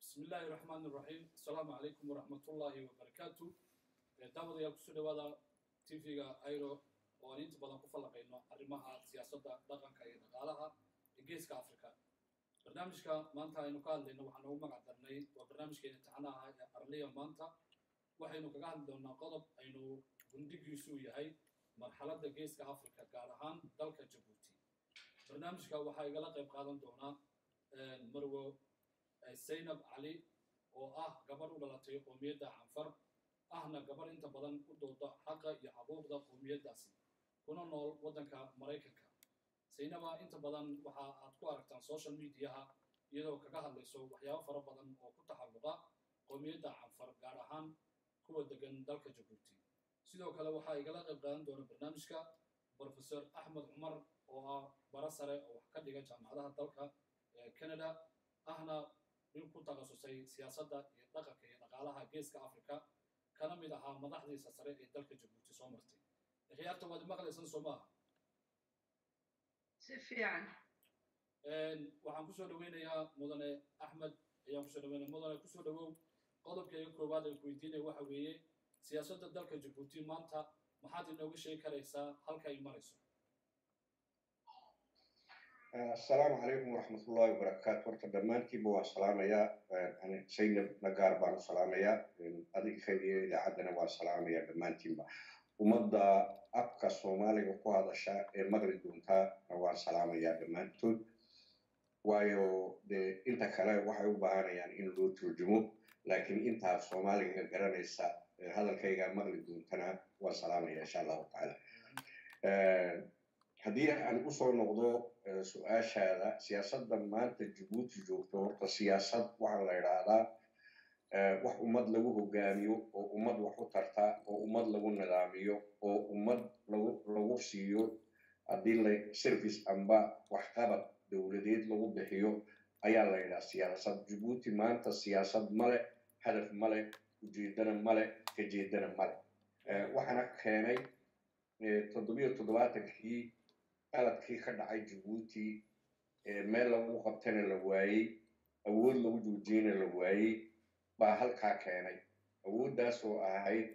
bismi illaahi raxmaan iraxiim assalaamu calaykum waraxmatullaahi wabarakaatu daawadayaal kusoo dhawaada tv-ga airo oo aan inta badan ku fallaqayno arrimaha siyaasadda dhaqanka iyo dhaqaalaha ee geeska africa barnaamijka maanta aynu ka hadlayno waxaan ugu magac darnay waa barnaamijkeena taxanaha ee arliya maanta waxaynu kaga hadli doonaa qodob aynu gundigiisu yahay marxaladda geeska africa gaar ahaan dalka jabuuti barnaamijka waxaa igala qayb qaadan doonaa marwo zaynab cali oo ah gabarh u dhalatay qoomiyadda canfar ahna gabarh inta badan u dooda xaqa iyo xuquuqda qoomiyaddaasi kuna nool waddanka maraykanka zaynaba inta badan waxa aad ku aragtaan social mediaha iyadoo kaga hadlayso waxyaabo fara badan oo ku taxalluqa qoomiyadda canfar gaar ahaan kuwa degan dalka jabuuti sidoo kale waxaa igala qayb qaadan doona barnaamijka professor axmed cumar oo ah bara sare oo wax ka dhiga jaamacadaha dalka ee canada ahna nin ku takhasusay siyaasadda iyo dhaqanka iyo dhaqaalaha geeska africa kana mid ahaa madaxdiisa sare ee dalka jabuuti soo martay khiyaarta waad maqlaysan soo maaha si fiican waxaan kusoo dhaweynayaa mudane axmed ayaan kusoo dhaweynaya mudane kusoo dhawow qodobka iga koowaad ay ku weydiinaya waxa weeye siyaasadda dalka jabuuti maanta maxaad inooga sheegi karaysaa halka ay marayso asalaamu calaykum waraxmatullahi wabarakaatu horta dhammaantiinba waan salaamayaa zaynab nagaar baan u salaamayaa adiga iyo idaacaddana waan salaamayaa dhammaantiinba ummadda afka soomaaliga ku hadasha ee maqli doontaa waan salaamayaa dhammaantood waayo dee inta kale waxay u baahanayaan in loo turjumo laakiin intaa soomaaliga garanaysa hadalkayga maqli doontana waan salaamaya insha allahu tacaala haddii aan usoo noqdo su-aashaada siyaasadda maanta jabuuti joogto horta siyaasad waxaa la idhaahdaa wax ummad lagu hogaamiyo oo ummad wax u tarta oo ummad lagu nidaamiyo oo ummad lagu lagu siiyo haddii la service amba waxqabad dowladeed lagu bixiyo ayaa la yidhaha siyaasad jabuuti maanta siyaasad male hadaf male ujeedana male kajeedana male waxaana keenay toddobiyo toddobaatankii qaladkii ka dhacay jabuuti meel lagu qabtana la waayey awood lagu joojiyana la waayey baa halkaa keenay awooddaas oo ahayd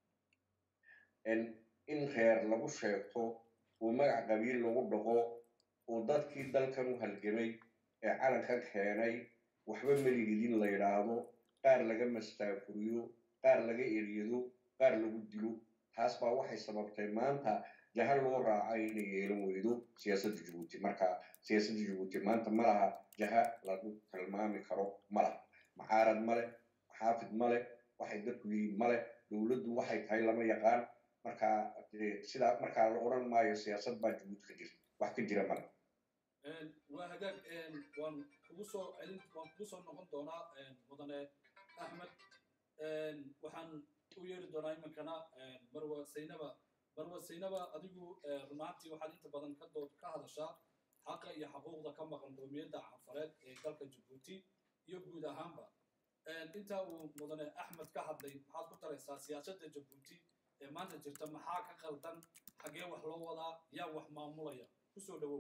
in reer lagu sheegto oo magac qabiil lagu dhaqo oo dadkii dalkan u halgamay ee calankan keenay waxba melihidin la yidhaahdo qaar laga mastaafuriyo qaar laga eryado qaar lagu dilo taas baa waxay sababtay maanta jaha loo raaca inay yeelan weydo siyaasadda jabuuti marka siyaasadda jabuuti maanta ma laha jaha lagu tilmaami karo ma laha maxaarad male xaafid male waxay dadku yihiin male dowladdu waxay tahay lama yaqaan marka sidaa markaa la odhan maayo siyaasad baa jabuuti ka jirta wax ka jira male waa hagaag waan kugu soo celin waan kugu soo noqon doonaa mudane axmed waxaan u yeeri doonaa iminkana marwa saynaba marwa saynaba adigu runaantii waxaad inta badan ka dood ka hadashaa xaqa iyo xuquuqda ka maqan qoomiyadda canfareed ee dalka jabuuti iyo guud ahaanba intaa uu mudane axmed ka hadlay maxaad ku taraysaa siyaasadda jabuuti ee maanta jirta maxaa ka qaldan xaggee wax loo wadaa yaa wax maamulaya kusoo dhawow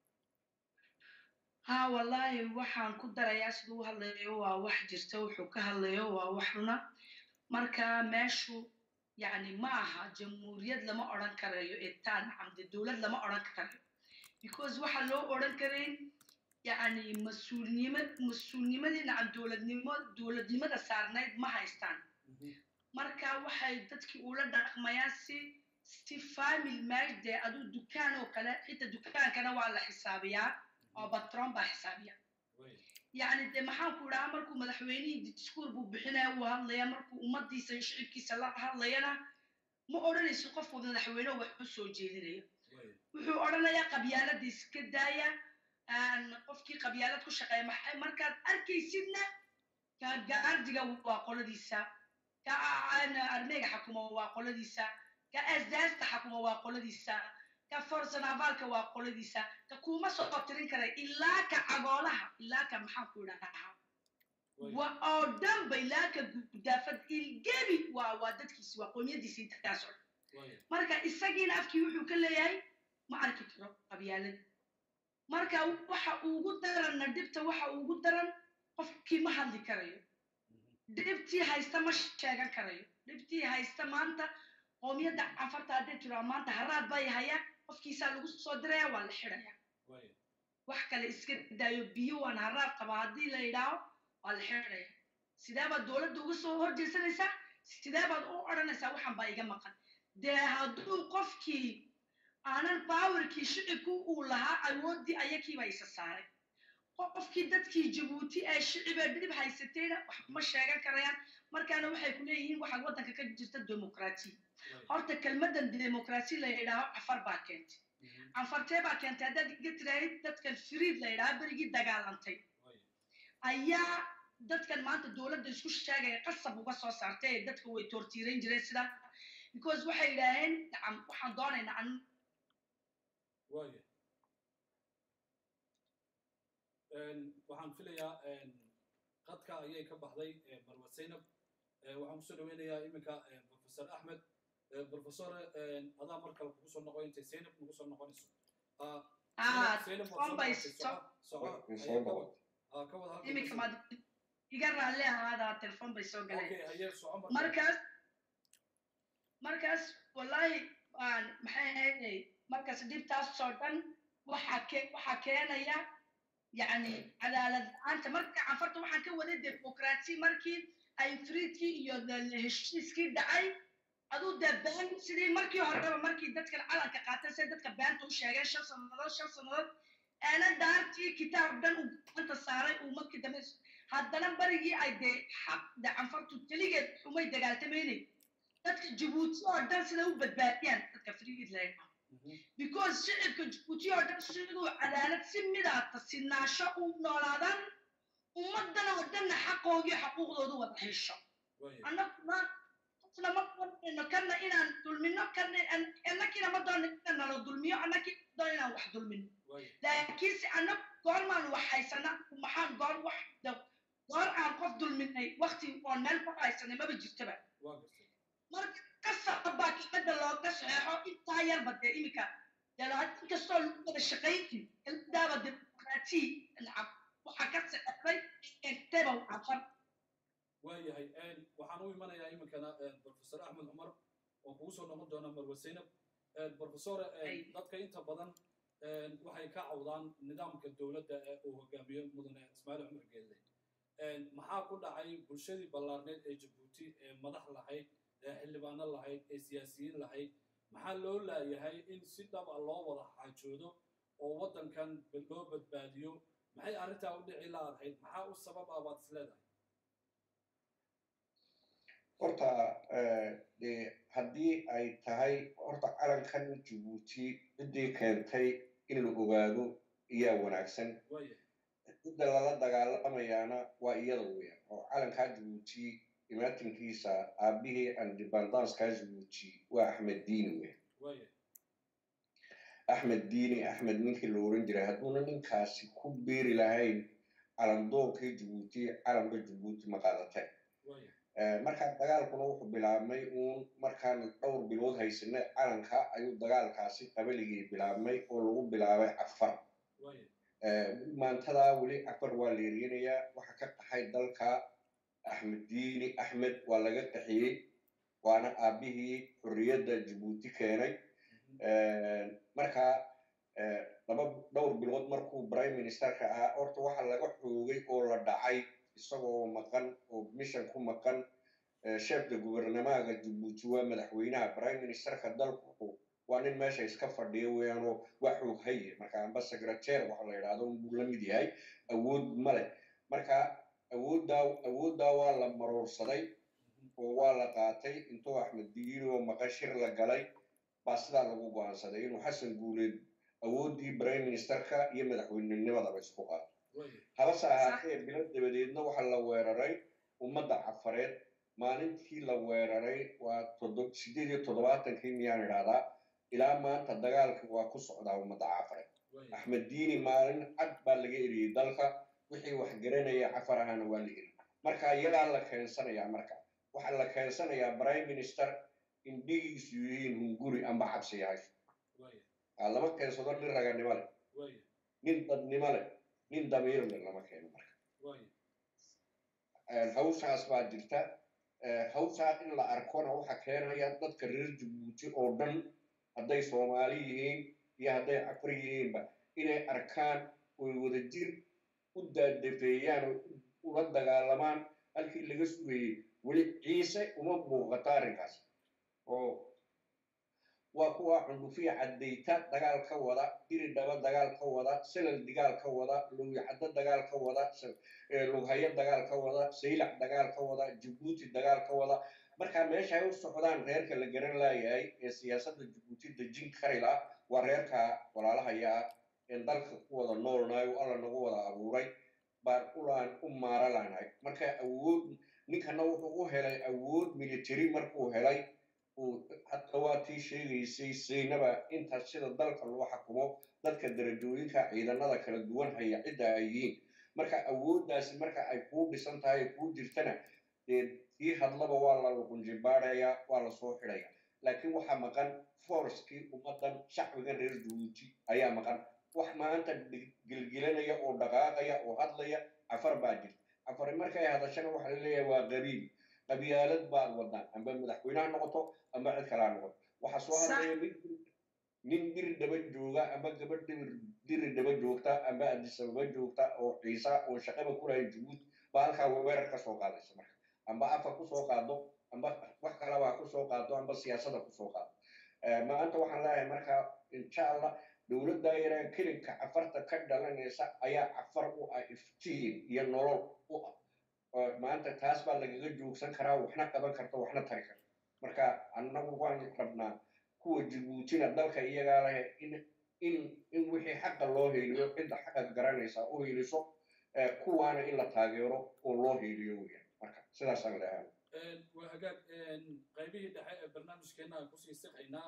ha wallaahi waxaan ku darayaa siduu u hadlayo waa wax jirta wuxuu ka hadlayo waa wax runa marka meeshu yani ma aha jamhuuriyad lama odran karayo etaan camde dowlad lama odran karayo because waxaa loo odran karayn yani mas-uulnima mas-uulnimadii nacam dowladnimo dowladnimada saarnayd ma haystaan marka waxay dadkii ula dhaqmayaan si si famil maash dee aduu dukaan oo kale xitaa dukaankana waa la xisaabiyaa oo batron baa xisaabiya yani de maxaan ku idhaha markuu madaxweynihii discour buu bixinaya uu hadlaya markuu ummadiisa shicibkiisa la hadlayana ma odhanayso qofku madaxweyne wax u soo jeedinaya wuxuu odhanayaa qabyaalada iska daaya qofkii qabyaalad ku shaqeeya maxay markaad arkaysidna ka gaardiga waa qoladiisa ka armeyga xakuma waa qoladiisa ka asdaasta xakuma waa qoladiisa ka forsan abaalka waa qoladiisa ka kuma soo tirin kara ilaa ka cagoolaha ilaa ka maxaan ku idhahaa wa oo dhanba ilaa ka gudaafad ilgebi waa waa dadkiisi waa qoomiyadiisi intaas oo marka isagiina afkii wuxuu ka leeyahay ma arki karo qabyaalad marka waxa ugu daranna dhibta waxa ugu daran qofkii qofkii ma hadli karayo dhibtii haysta ma sheegan karayo dhibtii haysta maanta qoomiyadda cafarta hadday tiraa maanta haraad bay hayaan qofkiisaa lagu soo diraya waa la xidhaya wax kale iska daayo biyo waan haraad qabaa haddii la yidhaaho waa la xidhaya sidee baad dowladda uga soo horjeesanaysaa sidee baad u odhanaysaa waxan baa iga maqan dee hadduu qofkii aanan baawarkii shicibku uu lahaa awooddii ayakiiba isa saaray qofkii dadkii jabuuti ee shicibee dhib haysatayna wax ma sheegan karayaan markaana waxay ku leeyihiin waxaad waddanka ka jirta demokrasi horta kelmaddan demokrasi la yidhaaho cafar baa keentay canfartee baa keentay haddaad iga tiraahid dadkan firiid la yidhaaho berigii dagaalantay ayaa dadkan maanta dowladda isku sheegaya qasab uga soo saartay ee dadka way toortiirayn jireen sida because waxay yidhaaheen nacam waxaan doonaynaa an waaya waxaan filayaa qadka ayay ka baxday marwa zaynab waxaan kusoo dhaweynayaa iminka professor axmed professor adaa mar kale kugu soo noqon intay zaynab nagu soo noqonayso ka wada iminka maad iga raalle ahaadaa telefon bay soo galeen markaas markaas wallahi maxay ahayd markaas dhibtaasoo dhan waxaa ke waxaa keenaya yani cadaalad la-aanta marka canfarta waxaan ka waday demokrasi markii ay friidkii iyo heshiiskii dhacay aduu dee been sidii markii horeba markii dadkan calanka qaatay say dadka beenta u sheegeen shan sannadood shan sannadood eena daartii kitaab dhan uu gacanta saaray uu markii dambe haddana barigii ay dee xaq de canfartu keligeed umay dagaaltamaynay dadka jabuuti oo dhan sida u badbaadiyaan dadka friid leeyaha because shicibka jabuuti oo dhan siduu cadaalad si midaata sinaasho u noolaadaan ummaddan oo dhanna xaqoogii xaquuqdoodu wada hesho annaguna lama doonayno kana inaan dulmino kana annakiina ma doona inaan nala dulmiyo annakii doon inaan wax dulmino laakiinse annag goormaan wax haysana maxaan goor wax goor aan qof dulminay wakti oon meel ku haysanay maba jirtaba marka qasab baa kelmadda looga saxeexo intaa yarba dee iminka inkastoo lagu wada shaqaynin kelmadaaba demokraati nacam waxaa ka saxeexday enteba cafar waayahay waxaan u imanayaa iminkana professor axmed cumar oo kugu soo noqon doona marwa zaynab professor dadka inta badan waxay ka cawdaan nidaamka dowladda ee uu hogaamiyo mudane ismaaciil cumar geelle maxaa ku dhacay bulshadii ballaarneed ee jabuuti ee madax lahayd ee xildhibaano lahayd ee siyaasiyiin lahayd maxaa loo laayahay in si dhab a loo wada xaajoodo oo waddankan loo badbaadiyo maxay arrintaa u dhici laadahayd maxaa u sabab ah baad is leedahay horta de haddii ay tahay horta calankan jabuuti ciddii keentay in la ogaado iyaa wanaagsan cidda lala dagaalamayaana waa iyada weyan oo calankaa jabuuti imaatinkiisa aabihii andibandanskaa jabuuti waa axmed diini weyan axmed diini axmed ninkii la oran jiray hadduuna ninkaasi ku biiri lahayn calandoonkii jabuuti calanka jabuuti ma qaadateen markaa dagaalkuna wuxuu bilaabmay uun markaan dhowr bilood haysanay calanka ayuu dagaalkaasi qabaligii bilaabmay oo lagu bilaabay cafar maantadaa weli cafar waa leerinayaa waxa ka qaxay dalka axmed diini axmed waa laga qaxiyey waana aabihii xorriyadda jabuuti keenay markaa laba dhowr bilood markuu prime ministerka ahaa horta waxa laga xoogay oo la dhacay isagoo maqan oo mission ku maqan sheefka gubernamaaga jabuuti waa madaxweynaha prime ministerka dalku waa nin meesha iska fadhiya weyaanoo waa xoog haye marka amba secretary waxa la yidhahdo unbuu la mid yahay awood male marka awooddaa awooddaa waa la maroorsaday oo waa la qaatay intuu axmed diini oo maqan shir la galay baa sidaa lagu go'aansaday inuu xasan guuleed awooddii prime ministerka iyo madaxweynenimadaba isku qaato habase ahaatee bilo dabadeedna waxa la weeraray ummadda cafareed maalintii la weeraray waa sideed iyo toddobaatankii miyaan idhahdaa ilaa maanta dagaalka waa ku socdaa ummadda cafareed axmed diini maalin cad baa laga eriyey dalka wixii wax garanaya cafar ahana waa la eri marka iyadaa la keensanayaa marka waxaa la keensanayaa prime minister indhigiisu yihiin hunguri amba cabsi yahay lama keensado nin raganimo leh nin dadnimo leh nin damiir leh lama keeno marka hawshaas baa jirta hawshaa in la arkona waxa keenaya dadka reer jabuuti oo dhan hadday soomaali yihiin iyo hadday cafar yihiinba inay arkaan oy wadajir u daadafeeyaan oo ula dagaalamaan halkii laga sugayey weli ciise uma muuqato arrinkaas oo waa kuwa cundufiya caddayta dagaal ka wada diridhaba dagaal ka wada selal dagaal ka wada lowyacaddo dagaal ka wada lughayo dagaal ka wada saylac dagaal ka wada jabuuti dagaal ka wada marka meesha ay u socdaan reerka la garan laayahay ee siyaasadda jabuuti dejin karila waa reerka walaalahaya een dalka ku wada noolnahay oo alla nagu wada abuuray baan ulaan u maara laanahay marka awood ninkana wuxuu u helay awood military markuu helay hadda waa tii sheegaysay saynaba intaas sida dalka loo xakumo dadka darajooyinka ciidanada kala duwan haya cidda ay yihiin marka awooddaasi marka ay kuu dhisan tahay ay kuu jirtana tii hadlaba waa la luqunjibaadhaya waa la soo xidhaya laakiin waxaa maqan forskii ummaddan shacbigan reer jabuuti ayaa maqan wax maanta gelgelanaya oo dhaqaaqaya oo hadlaya cafar baa jirta cafari markay hadashana waxa la leeyahay waa qabiil qabyaalad baad wadaan amba madaxweyneha noqoto amba cid kalaa noqoto waxaa soo hadlaya mid nin diri dhaba jooga amba gabadh diri dhaba joogta amba adisababa joogta oo ciisa oo shaqaba ku lahay jabuuti baa halkaa weerar ka soo qaadaysa marka amba afa kusoo qaado amba wax kalaba kusoo qaado amba siyaasada kusoo qaado maanta waxaan leeyahay marka insha allah dowladda yaraan kelinka cafarta ka dhalanaysa ayaa cafar u ah iftiin iyo nolol u ah maanta taas baa lagaga joogsan karaa waxna qaban karta waxna tari karta marka annagu waan rabnaa kuwa jabuutina dalka iyagaa leh in in in wixii xaqa loo heliyo cidda xaqa garanaysa u heliso kuwaana in la taageero oo loo heliyo weyaan marka sidaasaan leeyahay waa hagaag qaybihii dhexe ee barnaamijkeena aan kusii siqaynaa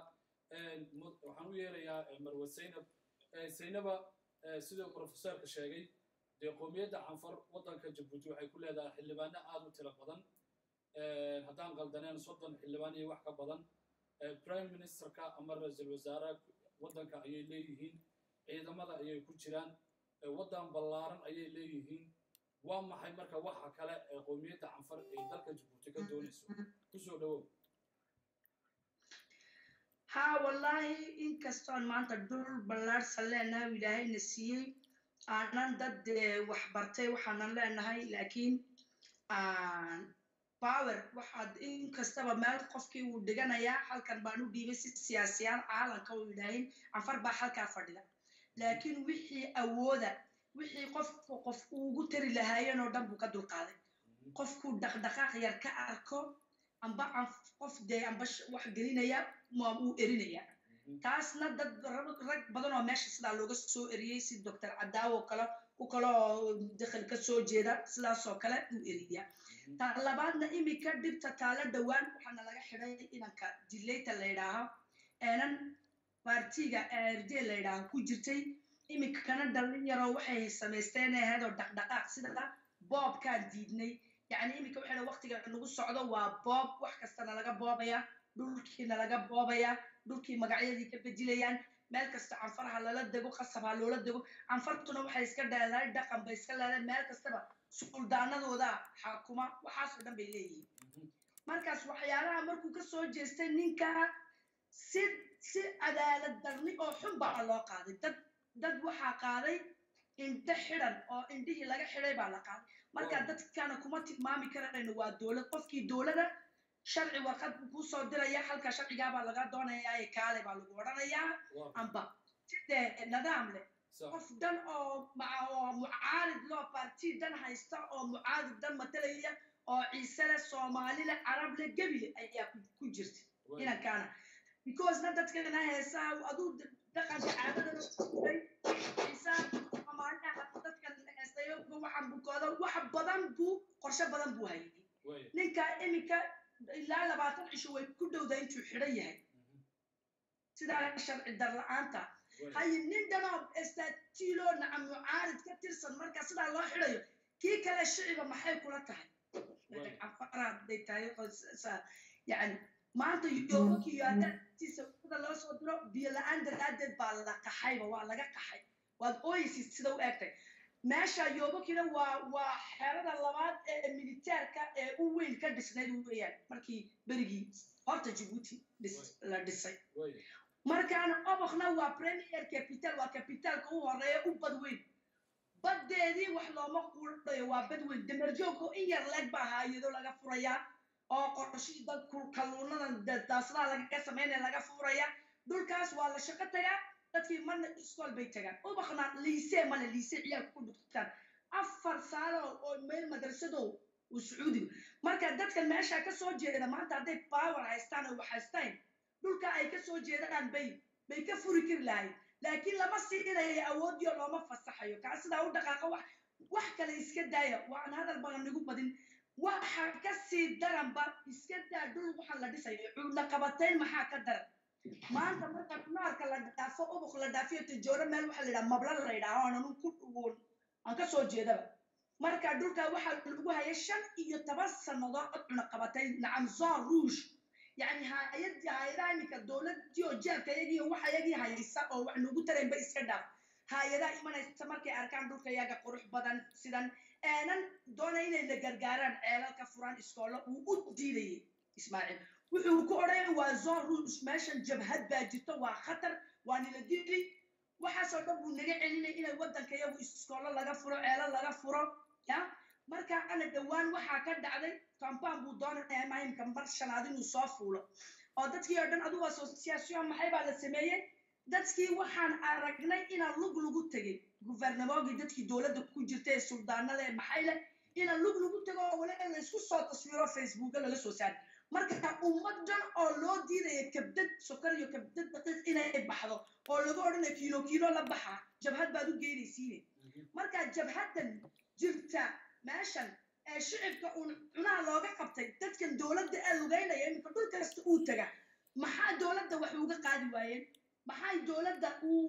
waxaan u yeerayaa marwe saynab saynaba siduu profesorka sheegay dee qoomiyadda canfar waddanka jabuuti waxay ku leedahay xildhibaano aad u tiro badan haddaan qaldaneen soddon xildhibaan iyo wax ka badan prime ministerka ama ra-iisul wasaare waddanka ayay leeyihiin ciidamada ayay ku jiraan waddan ballaaran ayay leeyihiin waa maxay marka waxa kale ee qoomiyadda canfar ay dalka jabuuti ka doonayso kusoo dhawow haa wallaahi inkastoon maanta dhul ballaarsan leenahay ilaahayna siiyey aanan dad waxbartay waxaanan leenahay laakiin power waxaad inkastaba meel qofkii uu dhiganayaa halkan baan u dhiibay si siyaasiyaan caalanka uu yidhaahin canfar baa halkaa fadhida laakiin wixii awooda wixii qofku qof ugu tari lahaayeen oo dhan buu ka dulqaaday qofkuu dhaqdhaqaaq yar ka arko amba qof dee amba wax gelinaya ma uu erinaya taasna dad rag badan oo meesha sidaa looga soo eriyey si doctor cadaawo kale ku kale oo dakhil ka soo jeeda sidaasoo kale uu eriya ta labaadna imika dhibta taala dhowaan waxaana laga xidhay inanka dilayta la yidhaaho eenan baartiga rd la yidhaaho ku jirtay imikana dhalinyaro waxay samaysteen ahayd oo dhaqdhaqaaq sida boobkaan diidnay yacni imika waxay waqtiga nagu socdo waa boob wax kastana laga boobaya dhulkiina laga boobaya dhulkii magacyadii ka bedelayaan meel kasta canfaraha lala dego qasabha loola dego canfartuna waxay iska leedahay dhaqan bay iska leedahay meel kastaba suldaanadooda xakuma waxaasoo dhan bay leeyihiin markaas waxyaalaha markuu ka soo jeestay ninka si si cadaalad darni oo xun baa loo qaaday dad dad waxaa qaaday indho xidhan oo indhihii laga xidhay baa la qaaday marka dadkana kuma tilmaami karayno waa dowlad qofkii dowlada sharci warqad buu kuu soo diraya halka sharcigaabaa laga doonayaa ee kaale baa lagu odhanayaa amba sidee nidaam leh qof dhan oo oo mucaarid loo parti dhan haysta oo mucaarid dhan matalaya oo ciise leh soomaali leh carab leh gebi leh ayaa ku jirta inankaana because na dadkana heesaa aduu dhaqanka caadada ciise soomaaliha dadkan heestayo waxan bukooda wax badan buu qorshe badan buu hayay ninka iminka ilaa labaatan cisho way ku dhowda intuu xidhan yahay sidaa sharci darla-aanta haye nin dhanoo estatilo nacam mucaarid ka tirsan marka sidaa loo xidhayo kii kale shiciba maxay kula tahay afaraadday tahay yani maanta yobokiyo haddaatiisa sida loo soo diro biyo la-aan daraadeed baa la qaxayba waa laga qaxay waad ooyeysid sida u egtay meesha yobokina waa waa xerada labaad ee militeerka ee u weyn ka dhisnayd weeyaan markii berigii horta jabuuti la dhisay markaana obokna waa premier capital waa capitalka u horeeya u bad weyn baddeedii wax looma quudhayo waa bad weyn damerjoogko in yar leeg baa haayado laga furayaa oo qorshii dad kalluunada daasadaha lagaga samaynaya laga furaya dhulkaas waa la shaqo tagaa dadkii marna iskool bay tagaan ubakna liise male liise ciyaalka ku dhugtaan afar saalo oo meel madrasadow uu sacuudiga marka dadkan meesha ka soo jeeda maanta hadday power haystaan oo wax haystaan dhulka ay ka soo jeedaan bay bay ka furi kari lahayd laakiin lama siinayo awoodiyo looma fasaxayo kaa sidaa u dhaqaaqa wax wax kale iska daaya waan hadal badan nigu badin waxa ka sii daranba iska daa dhul waxaan la dhisayo cuudla qabatayn maxaa ka daran maanta marka naarka la dhaafo ubuk la dhaafiyo tijooro meel waxaa la yidhaha mabla la yidhaha aanan ku dhugoon aan ka soo jeedaba marka dhulka waxaa lagu hayay shan iyo toban sannadood cuna qabatay nacam zon rouge يعني هايدي هايدا إنك دولة ديو جال كيجي وح يجي هايسا أو وح نقول ترى بس كذا هايدا إيمان استمر كأركان دول كيجا قروح بدن سيدان أنا دونا إن اللي جرجاران عيال كفران إسكولا وأديلي إسماعيل wuxuu ku odhanaya waa zon ruus meeshan jabhad baa jirto waa khatar waa nila dili waxaasoo dhan buu naga celinaya inay waddanka iyagu iskoolo laga furo ceelo laga furo ya marka ana dhowaan waxaa ka dhacday campaan buu doonaya mahimka mar shanaad inuu soo fuulo oo dadkii oo dhan adugu association maxay baa la sameeyey dadkii waxaan aragnay inaan lug lagu tegay guvernamoogii dadkii dowladda ku jirta ee suldaanada ee maxay leh inaan lug lagu tego oo wali in laysku soo taswiro facebooka laga soo saari marka ummadan oo loo diidaya kabdad sokor iyo kabdad daqiiq inay baxdo oo laga odhanaya kiilo kiilo la baxa jabhad baad u geynaysiine marka jabhaddan jirta meeshan ee shicibka uun cunaha looga qabtay dadkan dowladda ee lugaynaya iminka dhul kasta uu taga maxaa dowladda wax uga qaadi waayeen maxay dowladda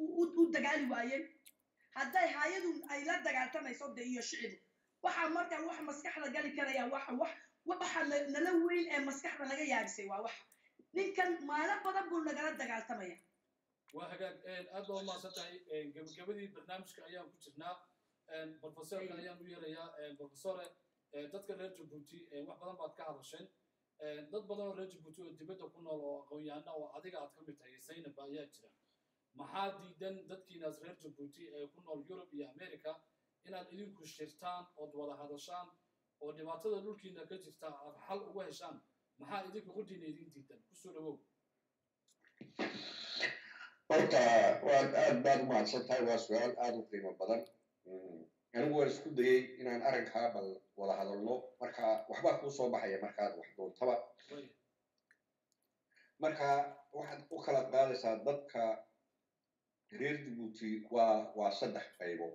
u dagaali waayeen hadday hayadu ay la dagaaltamayso de iyo shicibu waxaa markaa wax maskaxda gali karaya waxa wax waxa nala weyn ee maskaxda laga yaabisay waa wax ninkan maalin badan buu nagala dagaaltamaya waa hagaag aad baa umahadsan tahay gabagabadii barnaamijka ayaan ku jirnaa profesorkan ayaan u yeerayaa profesore dadka reer jabuuti wax badan baad ka hadasheen dad badan oo reer jabuuti oo dibadda ku nool oo aqoon-yahana oo adiga aad ka mid tahay zaynab ayaa jira maxaa diidan dadkiinaas reer jabuuti ee ku nool yurub iyo america inaad idinku shirtaan ood wada hadashaan oo dhibaatada dhulkiina ka jirta aad xal uga heshaan maxaa idinka quddiina idin diidan kusoo dhawow horta waad aad baad u mahadsan tahay waa su-aal aada u qiimo badan anigu waan isku dayey inaan arrinkaa bal wada hadalno marka waxbaa kuu soo baxaya markaad wax doontaba marka waxaad u kala qaadaysaa dadka reer jabuuti waa waa saddex qaybo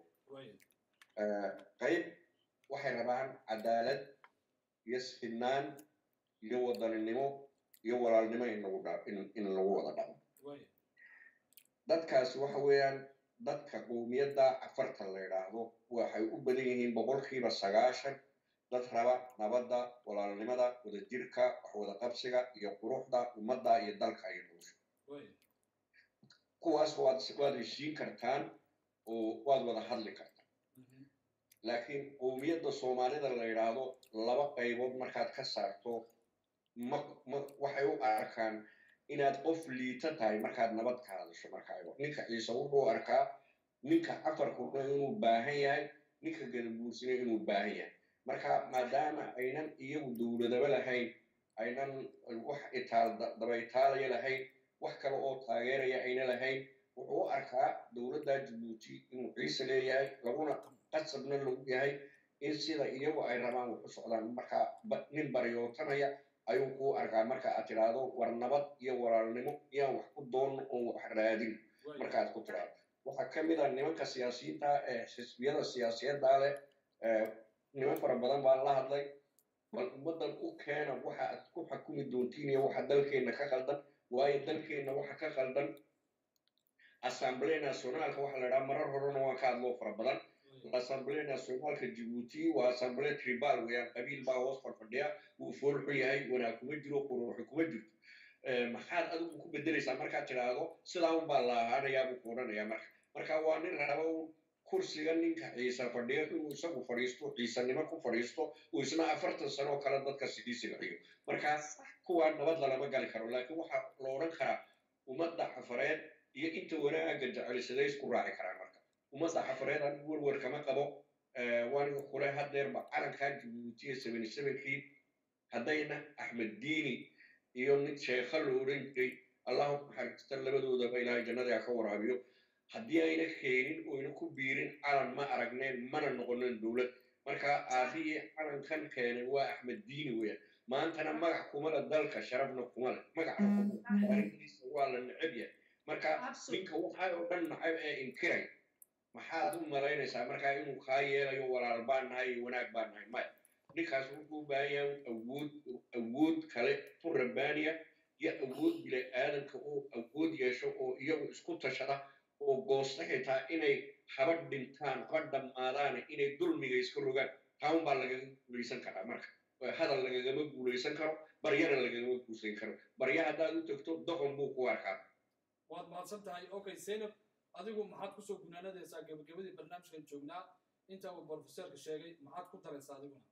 qayb waxay rabaan cadaalad iyo sinaan iyo wadaninimo iyo walaalnimo in lagu dha in lagu wada dhaqmo dadkaasi waxa weeyaan dadka qowmiyadda afartan la yidhaahdo waxay u badan yihiin boqolkiiba sagaashan dad raba nabadda walaalnimada wadajirka wax wada qabsiga iyo quruxda ummadda iyo dalka iyo nolosha kuwaas waad waad heshiin kartaan oo waad wada hadli kartaan laakiin qowmiyadda soomaalida la yidhaahdo laba qaybood markaad ka saarto ma ma waxay u arkaan inaad qof liita tahay markaad nabad ka hadasho markaa ninka ciise wuxuu arkaa ninka cafarkuna inuu baahan yahay ninka gadabuursina inuu baahan yahay marka maadaama aynan iyagu dowladaba lahayn aynan wax itaal dabaytaalaya lahayn wax kale oo taageeraya ayna lahayn wuxuu u arkaa dowladda jabuuti inuu ciise leeyahay laguna qasabna lagu yahay in sida iyagu ay rabaan wax u socdaan marka nin baryootanaya ayuu kuu arkaa marka aad tidhaahdo war nabad iyo walaalnimo iyaan wax ku doonno oon wax raadin markaad ku tidhaahdo waxaa ka mid a nimanka siyaasiyiinta ee xisbiyada siyaasiyadda leh niman fara badan baan la hadlay bal ummaddan u keena waxa aad ku xakumi doontiin iyo waxa dalkeenna ka qaldan waayo dalkeenna waxa ka qaldan assemblée nationalka waxa la idhaha marar horena waan ka hadloo fara badan assemblée nationalka jabuuti waa assemblée tribal weeyaan qabiil baa hoos farfadhiya wuu foolxu yahay wanaag kuma jiro quruuxu kuma jirto maxaad adigu ku bedelaysaa markaad tidhaahdo sidaa un baa la ahaanayaa buu ku odhanayaa marka marka waa nin raba kursiga ninka ciise fadhiyo inuu isagu fadhiisto ciisanimo ku fadhiisto uu isna afartan sano oo kale dadka sidii silciyo marka kuwaa nabad lalama gali karo laakiin waxaa la odhan karaa ummadda cafareed iyo inta wanaagga jecelisaday isku raaci karaan marka ummadda cafareed anigu werwer kama qabo waaniga kule hadeerba calankaa jabuutiya seventy sevenkii haddayna axmed diini iyo nin sheekha la odhan jiray allahu naxariista labadoodaba ilaahay jannada ka waraabiyo haddii ayna keenin oyna ku biirin calan ma aragneen mana noqonin dowlad marka aabihii calankan keenay waa axmed diini weya maantana magac kuma le dalka sharafna kuma le magacariisa waa la neceb yahay marka ninka waxaa oo dhan nacab ee inkiray maxaad u malaynaysaa markaa inuu kaa yeelayo walaal baan nahay iyo wanaag baan nahay maya ninkaas wuxuu u baahan yahay awood awood kale tu rabbaaniya iyo awood bile aadanka oo awood yeesho oo iyagu isku tashada oo goosta xitaa inay haba dhintaan haba dhammaadaan inay dulmiga iska rogaan taun baa lagaga guulaysan karaa marka hadal lagagama guulaysan karo baryana lagagama guulaysan karo barya haddaad u tagto doqon buu ku arkaa waad mahadsan tahay okay zaynab adigu maxaad kusoo gunaanadaysaa gabagabadii barnaamijkan joognaa inta uu brofeserka sheegay maxaad ku daraysaa adiguna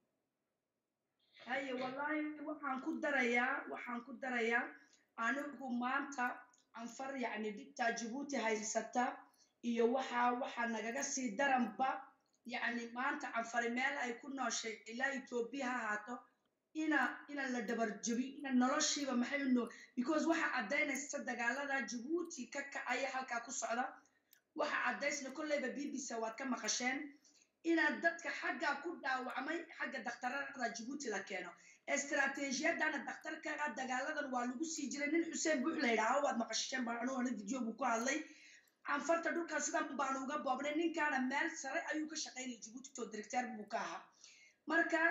haye wallaahi waxaan ku darayaa waxaan ku darayaa anigu maanta anfar yacni dhibtaa jabuuti haysata iyo waxaa waxaa nagaga sii daranba yacni maanta canfari meel ay ku nooshay ilaa etoobiya ha ahaato ina ina la dabarjabi ina noloshiiba maxay u noo because waxa caddaynaysa dagaalada jabuuti ka kacaya halkaa ku socda waxa caddaysna kolleyba b b c waad ka maqasheen inaad dadka xaggaa ku dhaawacmay xagga dakhtarada jabuuti la keeno istaraatiijiyadana dakhtarka dagaaladan waa lagu sii jiray nin xuseen buux la yidhaaho waad maqasheen baanuana video buu ku hadlay canfarta dhulkan sidan baanu uga boobnay ninkaana meel sare ayuu ka shaqaynaya jabuuti to directeer buu ka ahaa marka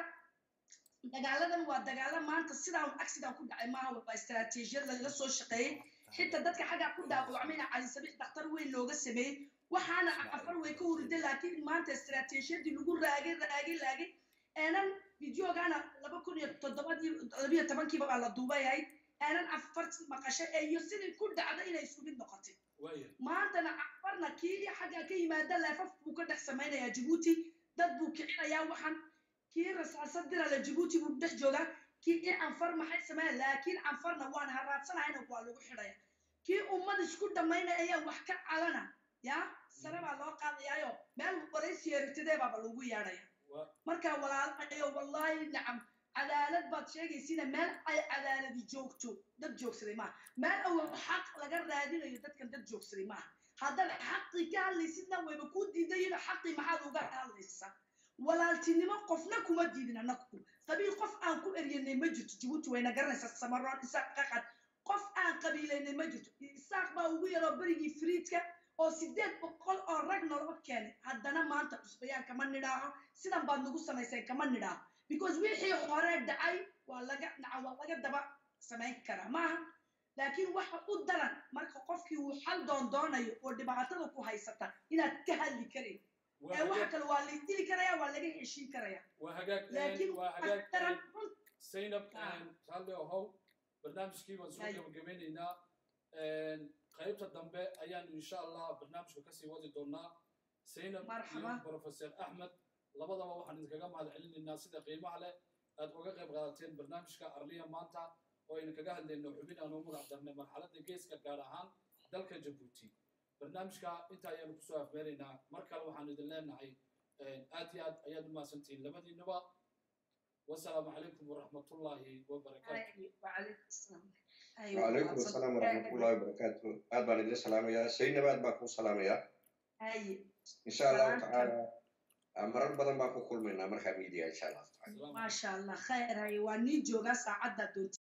dagaaladan waa dagaalo maanta sidaan accident ku dhacay maaha waa istaraatiijiyad laga soo shaqeeyey xitaa dadka xaggaa ku dhaawacmayna cali sabiix dakhtar weyn looga sameeyey waxaana afar way ka hurida laakiin maanta istaraatiijiyadii lagu raagay raagay raagay eenan videogaana laba kun iyo toddobadii labiyo tobankiiba baa la duubay ahayd eenan afar maqashay ee iyo sidii ku dhacda inay isku mid noqotay maantana afarna kii xaggaa ka yimaada leefaf buu ka dhex samaynayaa jabuuti dad buu kicinayaa waxaan kii rasaasad dirale jabuuti buu dhex joogaa kii anfar maxay sameeya laakiin anfarna waan haraadsanahyna waa lagu xidhaya kii ummad isku dhammaynaya wax ka calana ya sare baa loo qaadayaayo meel waraysi eritadee baaba lagu yeedhaya marka walaalayo wallahi nacam cadaalad baad sheegaysiina meel ay cadaaladi joogto dad joogsaday maaha meel awo xaq laga raadinayo dadkan dad joogsaday maaha haddaad xaqii ka hadlaysidna wayba kuu diidayino xaqii maxaad uga hadlaysaa walaaltinimo qofna kuma diidin anaku qabiil qof aan ku eryanay ma jirto jabuuti wayna garanaysaa samaroon isaaq qaqad qof aan qabiilaynay ma jirto isaaq baa ugu yaroo berigii friidka oo sideed boqol oo rag noloba keenay haddana maanta cusbayaan kama nidhaaho sidan baad nagu samaysay kama nidhaaho because wixii hore dhacay waa laga naca waa laga daba samayn karaa maaha laakiin waxa u daran marka qofkii uu xal doondoonayo oo dhibaatada ku haysata inaad ka hadli karayn ee waxa kale waa la dili karaya waa laga heshiin karaya waa hagaag laakiin waa waxa hagaag daran run zaynab Ah. raalli ahow barnaamijkii waan soo Ay. gabagabeynaynaa qaybta dambe ayaanu insha allah barnaamijka kasii wadi doonaa zaynab iyo Marxaba. professor axmed labadaba waxaan idinkaga mahad celinaynaa sida qiimaha leh aad uga qayb qaadateen barnaamijka arliya maanta oo aynu kaga hadlayno xubin aanu magac darnay marxaladda geeska gaar ahaan dalka jabuuti barnaamijka inta ayaanu kusoo afmeeraynaa mar kale waxaan idin leenahay aad iyo aad ayaad u mahadsantihiin labadiinuba wasalaamu calaykum waraxmatullaahi wabarakaatu Ay, وعليكم السلام وعليكم السلام ورحمة الله وبركاته آد بان إدin salaamaya Zaynab aad baan kuu salaamaya أي إن شاء الله Salaamka. تعالى marar badan baan ku kulmaynaa markaa media insha Allah Salaamu ما شاء الله خير هاي واني جوغا ساعدة دونتي